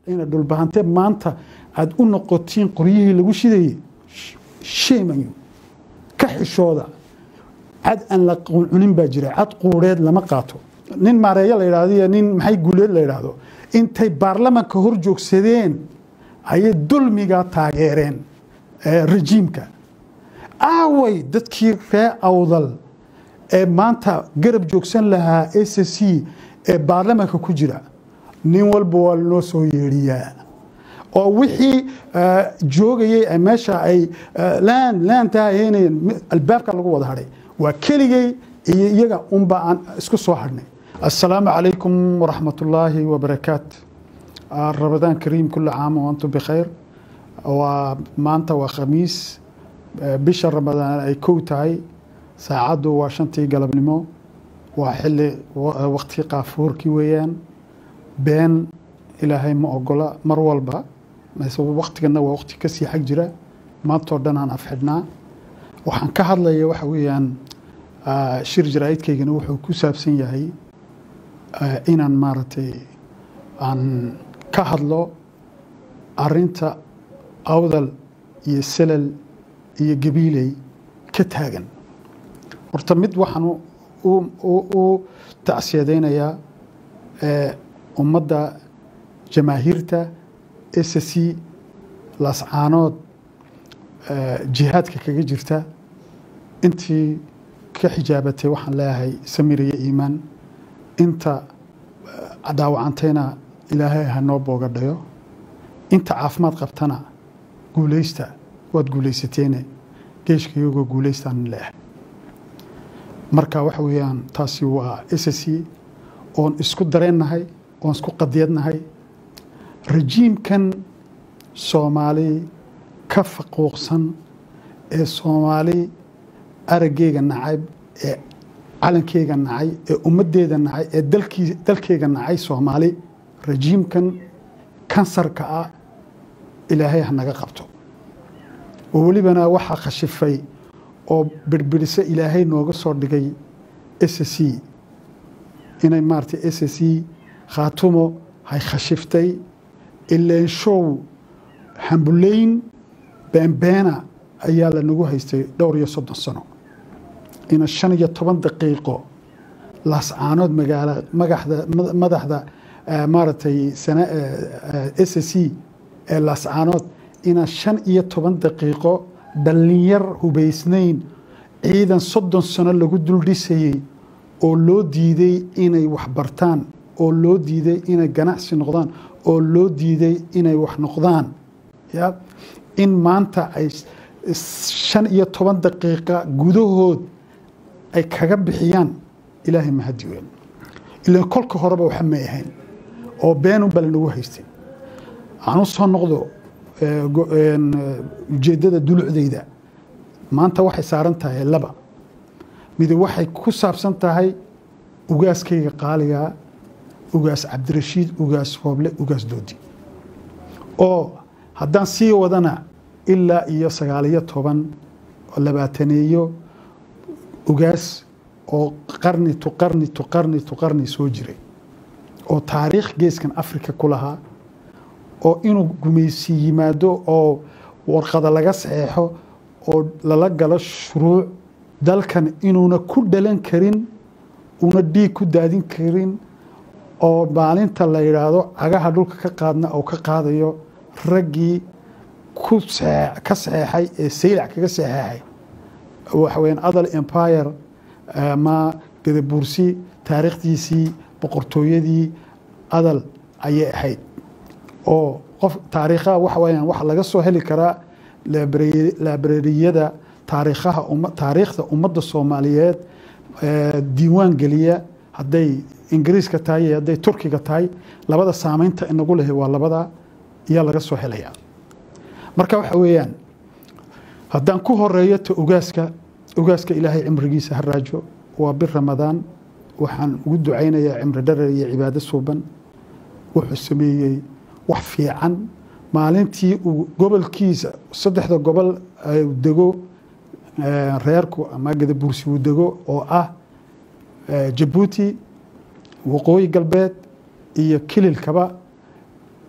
ina dhulbahante maanta aada u noqotiin qoryihii lagu shidayey sheemayo ka xishooda cad aan la cunin baa jira cad quureed lama qaato nin maareeyo la yidhahdo iyo nin maxay guuleed la yidhaahdo intay baarlamanka hor joogsadeen ayay dulmiga taageereen rejiimka aaway dadkii ree awdal ee maanta garab joogsan lahaa s c ee baarlamanka ku jira nin walba waa lanoo soo yeedhiyaa oo wixii joogayay meesha ay laan laantaa heenayeen albaabka lagu wada hadhay waa keligay iyo iyaga unba aan isku soo hadhnay assalaamu calaykum waraxmat ullaahi wabarakaat ramadaan kariim kula caam wantum bikhayr waa maanta waa khamiis bisha ramadaan ay kow tahay saacaddu waa shantii galabnimo waa xili waqti qaafuurkii weeyaan been ilaahay ma ogola mar walba waqtigana waa waqti kasii xag jira maantoo dhan aan afxidhnaa waxaan ka hadlaya waxa weeyaan shir jaraa'idkaygana wuxuu ku saabsan yahay inaan maaragtay aan ka hadlo arinta awdal iyo selal iyo gabiiley ka taagan horta mid waxaan u tacsiyadaynayaa ummadda jamaahiirta s c laascaanood jihaadka kaga jirta intii ka xijaabatay waxaan leeyahay samir iyo iimaan inta dhaawacantayna ilaahay ha noo boogadhayo inta caafimaad qabtana guulaysta waad guulaysateene geeshka iyagoo guulaystaan leeyahay marka waxa weeyaan taasi waa s c oon isku dareennahay oon isku qadiyadnahay rejiimkan soomaali ka faquuqsan ee soomaali araggeyga nacayb ee calankeyga nacay ee ummaddeeda nacay ee dalkeyga nacay soomaali rejiimkan kansarka ah ilaahay ha naga qabto oo welibana waxaa khashifay oo birbiriso ilaahay nooga soo dhigay s c inay maaratay s c khaatumo hay khashiftay ileenshow hambulayn beenbeena ayaa lanagu haystay dhowr iyo soddon sano ina shan iyo toban daqiiqo laascaanood magaala magaxda madaxda maaragtay sana s c ee laascaanood ina shan iyo toban daqiiqo dhallinyar hubaysnayn ciidan soddon sano lagu dul dhisayey oo loo diiday inay wax bartaan oo loo diiday inay ganacsi noqdaan oo loo diiday inay wax noqdaan ya in maanta ay shan iyo toban daqiiqa gudahood ay kaga bixiyaan ilaahay mahadi weyn ilan kolka horeba waxa may ahayn oo beenunbaa lanagu haystay aan u soo noqdo ujeeddada dulucdeyda maanta waxay saaran tahay laba mid waxay ku saabsan tahay ugaaskayga qaaligaa ugaas cabdirashiid ugaas hooble ugaas doodi oo haddaan sii wadana ilaa iyo sagaaliyo toban labaataneeyo ugaas oo qarni tu qarni tu qarni tu qarni soo jiray oo taariikh geeskan africa ku lahaa oo inuu gumaysi yimaado oo warqada laga saxeexo oo lala galo shuruuc dalkan inuuna ku dhalan karin una dhiig ku daadin karin oo maalinta la yidhaahdo cagaha dhulka ka qaadna oo ka qaadayo raggii ku ka saxeexay ee saylac kaga saxeexay waxa weyaan adal empire ma gadabuursi taariikhdiisii boqortooyadii adal ayay ahayd oo qof taariikhaha waxa weyaan waxa laga soo heli karaa laabrariyada taariikhaha taariikhda ummadda soomaaliyeed diiwaan geliya hadday ingiriiska tahay iyo hadday turkiga tahay labada saameynta inagu lehay waa labada ayaa laga soo helayaa marka waxa weeyaan haddaan ku horeeyo ta ugaaska ugaaska ilaahay cimrigiisa ha raajo waa bir ramadaan waxaan ugu ducaynayaa cimri dharar iyo cibaado suuban wuxuu sameeyey wax fiican maalintii uu gobolkiisa saddexda gobol dego reerku ama gadabuursi uu dego oo ah jabuuti waqooyi galbeed iyo kililkaba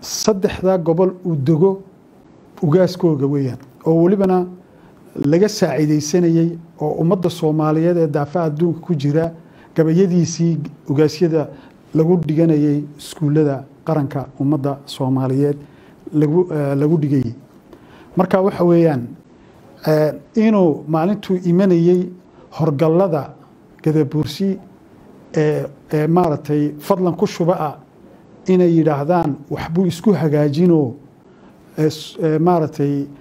saddexdaa gobol uu dego ugaaskooga weeyaan oo welibana laga saaciidaysanayey oo ummadda soomaaliyeed ee daafaha adduunka ku jira gabayadiisii ugaasyada lagu dhiganayay iskuullada qaranka ummadda soomaaliyeed lagu lagu dhigayay marka waxa weeyaan inuu maalintuu imanayey horgallada gadabuursi ee ee maaragtay fadlan ku shuba ah inay yidhaahdaan waxbuu isku hagaajinoo maaragtay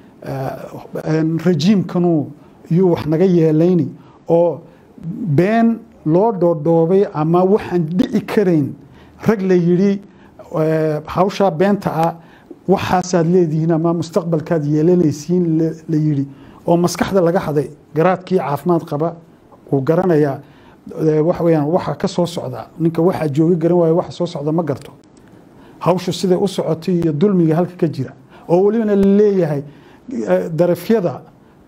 rajiimkanu yuu wax naga yeelayni oo been loo dhoodhoobay ama waxaan dhici karayn rag la yidhi hawshaa beenta ah waxaasaad leedihiin ama mustaqbalkaad yeelanaysiin la yidhi oo maskaxda laga haday garaadkii caafimaad qaba uu garanayaa waxa weyaan waxa ka soo socda ninka waxaa jooga garan waayo waxa soo socda ma garto hawshu siday u socotay iyo dulmiga halka ka jira oo welibana la leeyahay darafyada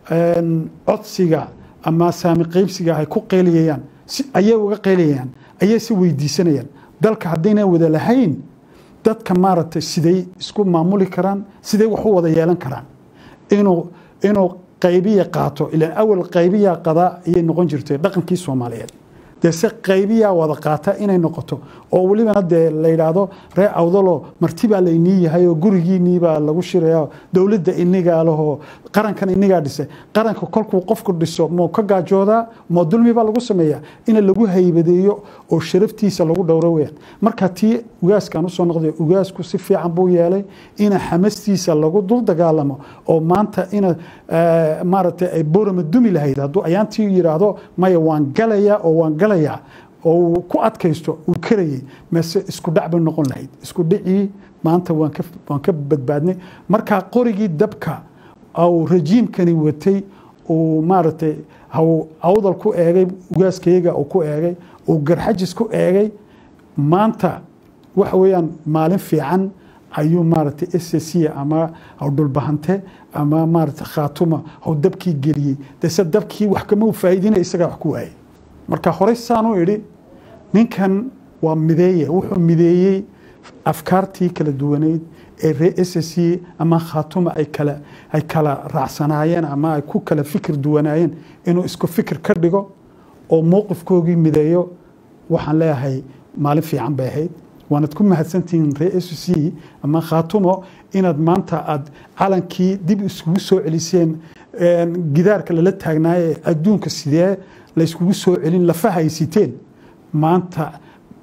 codsiga ama saami qeybsiga ay ku qeyliyayaan ayay uga qeyliyayaan ayay si weydiisanayaan dalka haddaynan wada lahayn dadka maaragtay siday isku maamuli karaan siday wax u wada yeelan karaan inuu inuu qaybiya qaato ilaan awal qaybiya qadaa ayay noqon jirtay dhaqankii soomaaliyeed dee se qaybiyaa wada qaata inay noqoto oo welibana dee la yidhaahdo ree awdaloo martibaa laynii yahay oo gurigiiniibaa lagu shiraya dowladda inigaa lahoo qarankan inigaa dhisay qaranka kolkuu qofku dhiso moo ka gaajoodaa moo dulmibaa lagu sameeyaa ina lagu haybadeeyo oo sharaftiisa lagu dhowro weyaan marka tii ugaaskan usoo noqday ugaasku si fiican buu yeelay ina xamastiisa lagu dul dagaalamo oo maanta ina maaragtay ay borama dumi lahayd hadduu ayaantii yidhaahdo maya waan galaya oo waan galaya oo uu ku adkaysto uu karayay mase isku dhac bay noqon lahayd isku dhicii maanta waan ka waan ka badbaadnay markaa qorigii dabka au rajiimkani watay uu maaragtay hau awdal ku eegay ugaaskayaga uu ku eegay uu garxajis ku eegay maanta waxa weeyaan maalin fiican ayuu maaragtay s c ama haw dhulbahante ama maaragtay khaatuma haw dabkii geliyey dese dabkii wax kama faa'iidina isagaa wax ku waayay marka horey saan u idhi ninkan waa mideeye wuxuu mideeyey afkaartii kala duwaneyd ee ree s c ama khaatuma ay kala ay kala raacsanaayeen ama ay ku kala fikir duwanaayeen inuu isku fikir ka dhigo oo mowqifkoogii mideeyo waxaan leeyahay maalin fiican bay ahayd waanad ku mahadsantihiin ree s c ama khaatumo inaad maanta aad calankii dib iskugu soo celiseen gidaarka lala taagnaaye adduunka sidee la iskugu soo celin lafa haysiteen maanta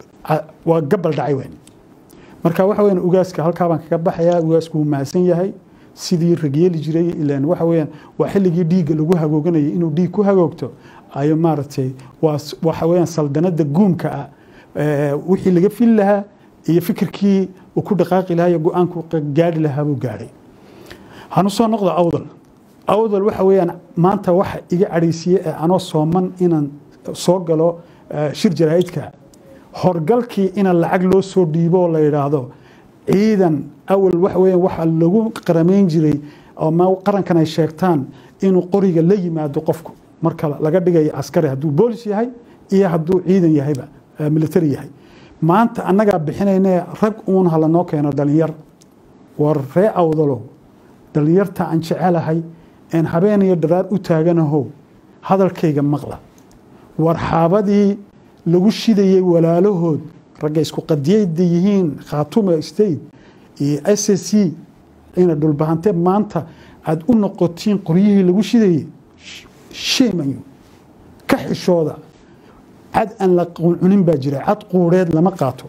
waa gabal dhacay weyn marka waxa weyan ugaaska halkaa baan kaga baxayaa ugaasku wuu mahadsan yahay sidii ragyeeli jiray ilan waxa weeyaan waa xilligii dhiigga lagu hagooganayay inuu dhiig ku hagoogto ayo maaragtay waa waxa weeyaan saldanada guumka ah wixii laga fili lahaa iyo fikirkii uu ku dhaqaaqi lahaa iyo go-aanku gaari lahaa buu gaadhay hanu soo noqdo awdal awdal waxa weeyaan maanta waxa iga cadhaysiiye ee anoo sooman inaan soo galo shir jaraa'idka horgalkii ina lacag loo soo dhiibo oo la yidhaahdo ciidan awal waxa weeyaan waxaa lagu qaramayn jiray ama qarankan ay sheegtaan inuu qoriga la yimaado qofku marka laga dhigayo askari hadduu boolis yahay iyo hadduu ciidan yahayba military yahay maanta annagaa bixinayne rag uun hala noo keeno dhalinyar war ree awdalow dhalinyarta aan jecelahay een habeen iyo dharaar u taaganahow hadalkayga maqla war xaabadii lagu shidayey walaalahood ragga isku qadiyayda yihiin khaatuma state iyo s c ina dhulbahante maanta aada u noqotiin qoryihii lagu shidayey sheemayo ka xishooda cad aan la cunin baa jira cad quureed lama qaato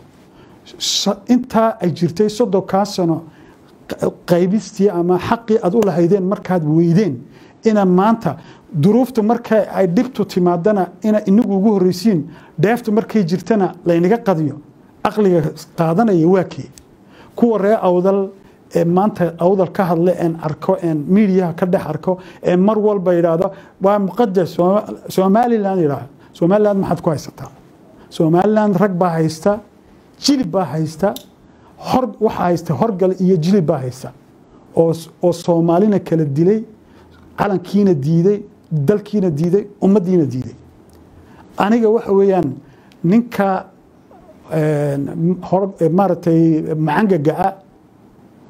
intaa ay jirtay soddonkaa sano qaybistii ama xaqii aad u lahaydeen markaad weydeen ina maanta duruufta marka ay dhibtu timaadana ina inagu ugu horreysiin dheeftu markay jirtana laynaga qadiyo aqliga qaadanaya waa kee kuwa ree awdal ee maanta awdal ka hadle een arko een miidiyaha ka dhex arko ee mar walba yidhaahdo waa muqadas somalilan yidhaah somaliland maxaad ku haysataa somaliland rag baa haysta jilib baa haysta hor waxaa haysta horgal iyo jilib baa haysta oo oo soomaalina kala dilay calankiina diiday dalkiina diiday ummaddiina diiday aniga waxa weeyaan ninka maaragtay macangagaa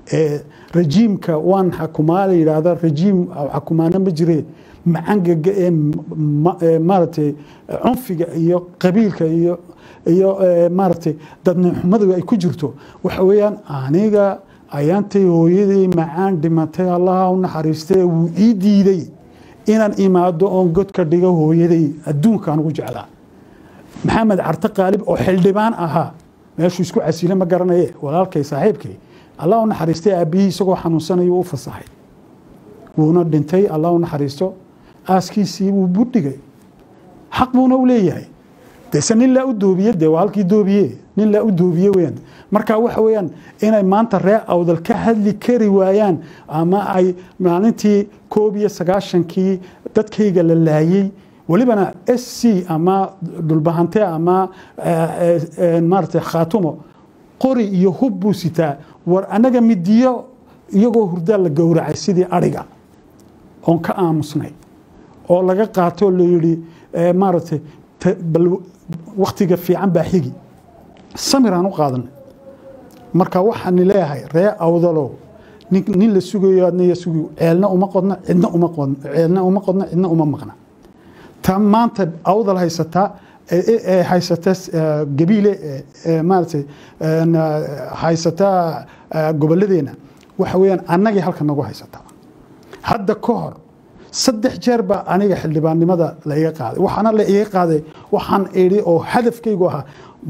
ee rajiimka waan xakumaa la yidhaahda rajiim xakumaana ma jire macangaga ee maaragtay cunfiga iyo qabiilka iyo iyo maaragtay dadnixumadu ay ku jirto waxa weeyaan aniga ayaantay hooyaday macaan dhimatay allaha u naxariistay wuu ii diiday inaan imaado oon godka dhigo hooyaday adduunkaan ugu jeclaa maxamed carte qaalib oo xildhibaan ahaa meeshuu isku casile ma garanaye walaalkay saaxiibkay allah u naxariistay aabbihii isagoo xanuunsanayuu u fasaxay wuuna dhintay allah u naxariisto aaskiisii wuu budhigay xaq buuna u leeyahay dese nin laa u doobiye de waa halkii doobiye nin laa u doobiye weyaan marka waxa weeyaan inay maanta reer awdal ka hadli kari waayaan ama ay maalintii koob iyo sagaashankii dadkayga la laayey welibana s c ama dhulbahante ama maarata khaatumo qori iyo hub buu sitaa war annaga midiyo iyagoo hurdaa la gowracay sidii adhiga oon ka aamusnay oo laga qaatoo la yidhi maaragtay bal waktiga fiican baa xigi samiraan u qaadanay marka waxaani leeyahay ree awdalow nin la sugayo adnaya sugayo ceelna uma qodna cidna uma qodna ceelna uma qodna cidna uma maqna ta maanta awdal haysataa ee haysata gabiile maaragtay haysataa gobolladeena waxa weeyaan annagii halka nagu haysataa hadda ka hor saddex jeer baa aniga xildhibaannimada la iga qaaday waxaana la iga qaaday waxaan idhi oo hadafkaygu ahaa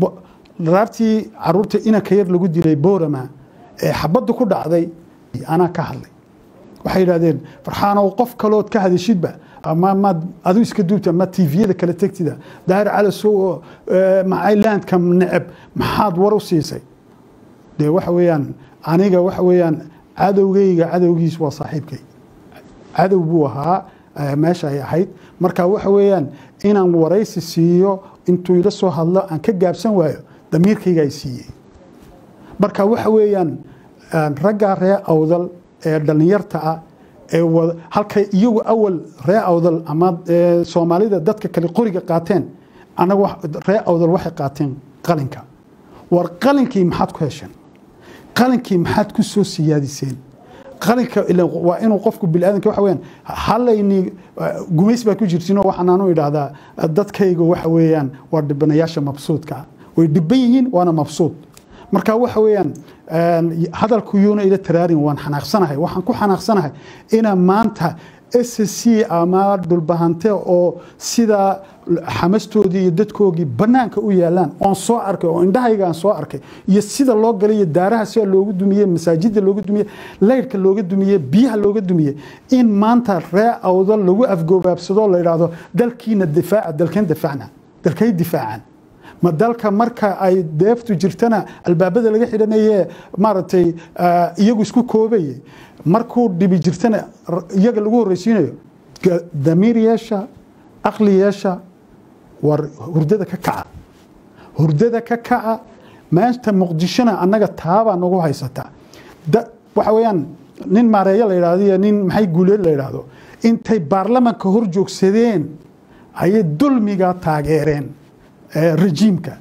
raartii caruurta inanka yar lagu dilay boorama ee xabadda ku dhacday anaa ka hadlay waxay yidhahdeen farxaanow qof kalood ka hadashidba ama maad adu iska duubta ma tviyada kala tegtida daahir calasow oo macaylandka neceb maxaad war u siisay dee waxa weeyaan aniga waxa weeyaan cadowgayga cadowgiis waa saaxiibkay cadow buu ahaa meesha ay ahayd marka waxa weeyaan inaan waraysi siiyo intuu ila soo hadlo aan ka gaabsan waayo damiirkayga ay siiyey marka waxa weeyaan raggaa ree awdal ee dhallinyarta ah ee halkay iyagu awal ree awdal ama soomaalida dadka kale qoriga qaateen anaga ree awdal waxay qaateen qalinka war qalinkii maxaad ku hesheen qalinkii maxaad ku soo siyaadiseen qalinka waa inuu qofku biniaadanka waxa weyaan halayni gumays baa ku jirtinoo waxaan aanu idhaahdaa dadkayga waxa weeyaan waa dhibanayaasha mabsuudka way dhiban yihiin waana mabsuud marka waxa weeyaan hadalkuyuuna ila taraarin waan xanaaqsanahay waxaan ku xanaaqsanahay ina maanta s c ama dhulbahante oo sida xamastoodii iyo dadkoogii banaanka u yaalaan oon soo arkay oo indhahayga aan soo arkay iyo sida loo galay iyo daaraha sida loogu dumiye masaajida looga dumiye laydhka looga dumiye biyaha looga dumiye in maanta ree awda lagu afgoobaabsado la yidhaahdo dalkiina difaaca dalkeen difaacna dalkay difaacaan ma dalka marka ay deeftu jirtana albaabada laga xidhanaye maaragtay iyagu isku koobaye markuu dhibi jirtana iyaga lagu horreysiinayo damiir yeesha aqli yeesha war hurdada ka kaca hurdada ka kaca maanta muqdishona annaga taabaa nagu haysata waxa weeyaan nin maareeyo la yidhahdo iyo nin maxay guuleed la yidhaahdo intay baarlamanka hor joogsadeen ayay dulmiga taageereen rejiimka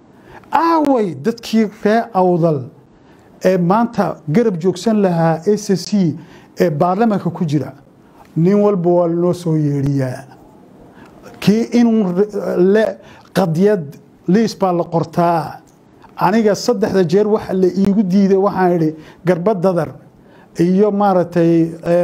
aaway dadkii ree awdal ee maanta garab joogsan lahaa s c ee baarlamanka ku jira nin walba waa lanoo soo yeedhiyaa kii inuu qadiyad liis baa la qortaa aniga saddexda jeer waxa la iigu diiday waxaan idhi garba dadar iyo maaragtay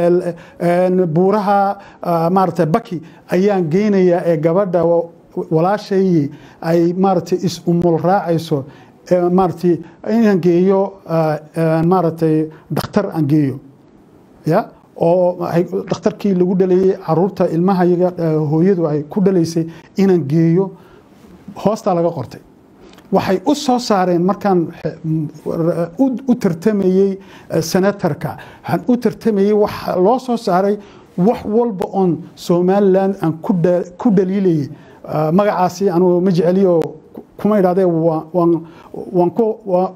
buuraha maaragtay baki ayaan geynayaa ee gabadha walaashay ay maaragtay is-umul raacayso maaragtay inaan geeyo maaragtay dhakhtar aan geeyo ya oo dhakhtarkii lagu dhalayey caruurta ilmaha yaga hooyadu ay ku dhalaysay inaan geeyo hoostaa laga qortay waxay u soo saareen markaan u tartamayey senatarka waxaan u tartamayey waxa loo soo saaray wax walba oon somalilan aan ku dhaliilayay magacaasi anugu ma jeceliyo kuma idhahdee waan ku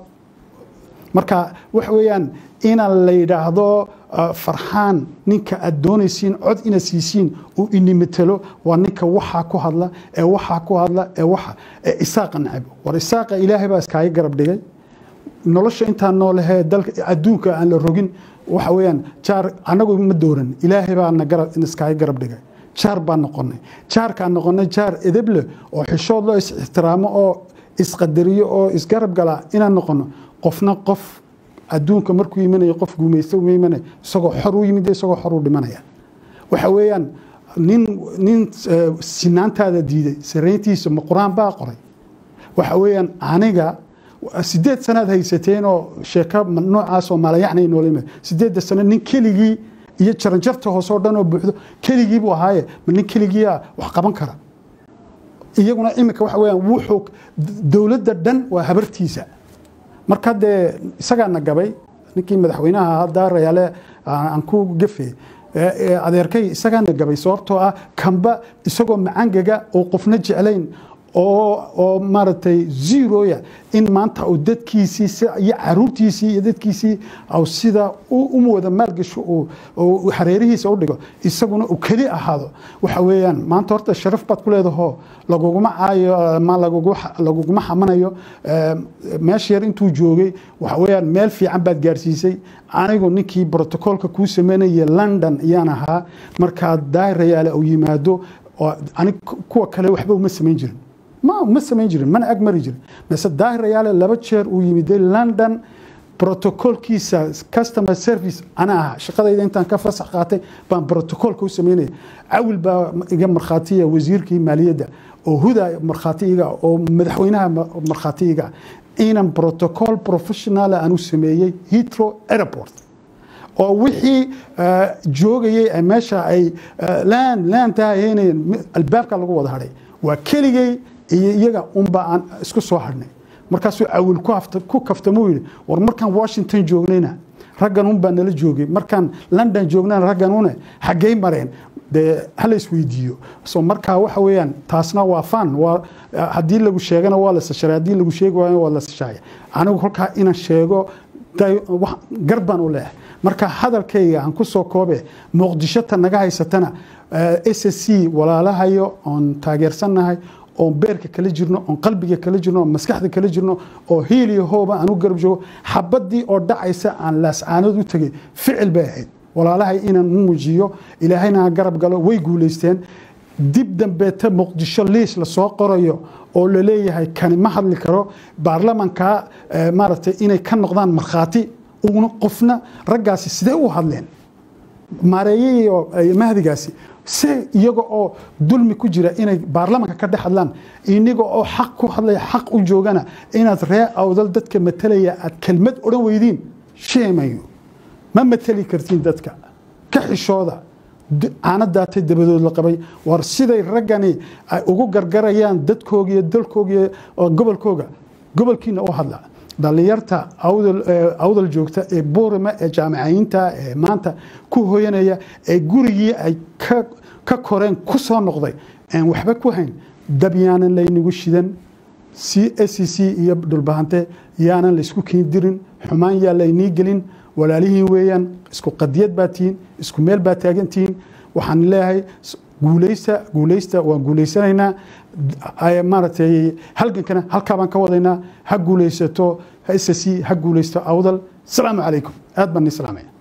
marka waxa weeyaan inaan la yidhaahdo farxaan ninka aad doonaysiin cod inaad siisiin uu inimatelo waa ninka waxaa ku hadla ee waxaa ku hadla ee waxa ee isaaqa nacab war isaaqa ilaahay baa iskaaga garab dhigay nolosha intaan noolahee dalka adduunka aan la rogin waxa weeyaan jaar annagu ma dooran ilaahay baa na garab iskaga garab dhigay jaar baan noqonay jaarkaan noqonay jaar edeble oo xishood loo is ixtiraamo oo isqadariyo oo isgarab gala inaan noqono qofna qof adduunka markuu yimanayo qof guumaysta uma imanaya isagoo xor u yimid isagoo xor u dhimanaya waxa weeyaan nin nin sinaantaada diiday sarayntiisa ma qur-aan baa qoray waxa weeyaan aniga sideed sanaad haysateen oo sheeko noocaasoo maalayacnay noola yimid sideedda sano nin keligii iyo jaranjarta hoose oo dhan oo buuxdo keligii buu ahaaye ma nin keligiia wax qaban kara iyaguna iminka waxa weyaan wuxuu dowladda dhan waa habartiisa marka dee isagaana gabay ninkii madaxweynaha hadda rayaale aan ku gafe adeerkay isagaana gabay sababtoo ah kamba isagoo macangaga oo qofna jeclayn oo maaragtay zeroya in maanta uu dadkiisii iyo caruurtiisii iyo dadkiisii au sida u wada maalgasho uu xareerihiisa u dhigo isaguna uu keli ahaado waxa weeyaan maanta horta sharaf baad ku leedaho laguguma caayo ma laguguma xamanayo meesha yar intuu joogay waxa weeyaan meel fiican baad gaarsiisay anigu ninkii brotocoolka kuu sameynaya london ayaan ahaa markaa daarayaale uu yimaado anig kuwa kale waxba uma samayn jirin ma ma samayn jirin mana ag mari jirin mase daahirayaale laba jeer uu yimiday london brotocolkiisa customer service ana aha shaqadayda intaan ka fasax qaatay baan brotocolka u sameynaya cawil baa iga markhaatiya wasiirkii maaliyadda oo huda markhaati iga oo madaxweynaha markhaati iga inan protocol professional aan u sameeyey hitro airport oo wixii joogayay meesha ay laan laantaa haynayeen albaabka lagu wada hadhay waa keligay iyo iyaga unba aan isku soo hadhnay markaasuu cawil ku kaftamuu yidhi war markaan washington joognayna raggan unbaa nala joogay markaan london joognana raggan une xaggay mareen dee hala isweydiiyo so markaa waxa weeyaan taasna waa fan waa haddii lagu sheegana waa la sasharay haddii lagu sheegi waayana waa la sashaaya anigu kolkaa inaan sheego gar baan u leeyahay marka hadalkayga aan ku soo koobe muqdishota naga haysatana s s c walaalahayo oon taageersannahay oon beerka kala jirno oon qalbiga kala jirno oon maskaxda kala jirno oo hiiliyo hooba aan u garab joogo xabadii oo dhacaysa aan laascaanood u tegay ficil bay ahayd walaalahay inaan muujiyo ilaahayna garab galo way guulaysteen dib dambeeta muqdisho liis lasoo qorayo oo laleeyahay kani ma hadli karo baarlamanka maaragtay inay ka noqdaan markhaati una qofna raggaasi sidee u hadleen maareeye iyo mahdigaasi se iyaga oo dulmi ku jira inay baarlamanka ka dhex hadlaan iniga oo xaq ku hadlaya xaq u joogana inaad ree awdal dadka matalaya aad kelmad odhan weydiin sheemayo ma mateli kartiin dadka ka xishooda caanadaatay dabadood la qabay war siday raggani ay ugu gargarayaan dadkooga iyo dalkooga iyo gobolkooga gobolkiina u hadla dhallinyarta awdal joogta ee buurima ee jaamacayiinta ee maanta ku hoyanaya ee gurigii ay ka koreen ku soo noqday aan waxba ku hayn dab yaanan laynagu shidan c s c iyo dhulbahante yaanan laysku kiindirin xumaan yaa laynii gelin walaalihiin weeyaan isku qadiyad baa tihiin isku meel baa taagantihiin waxaan leeyahay guulaysta guulaysta waan guulaysanaynaa maaragtay halgankana halkaa baan ka wadaynaa ha guulaysato ha ssc ha guulaysto awdal asalaamu calaykum aad baan ni salaamaya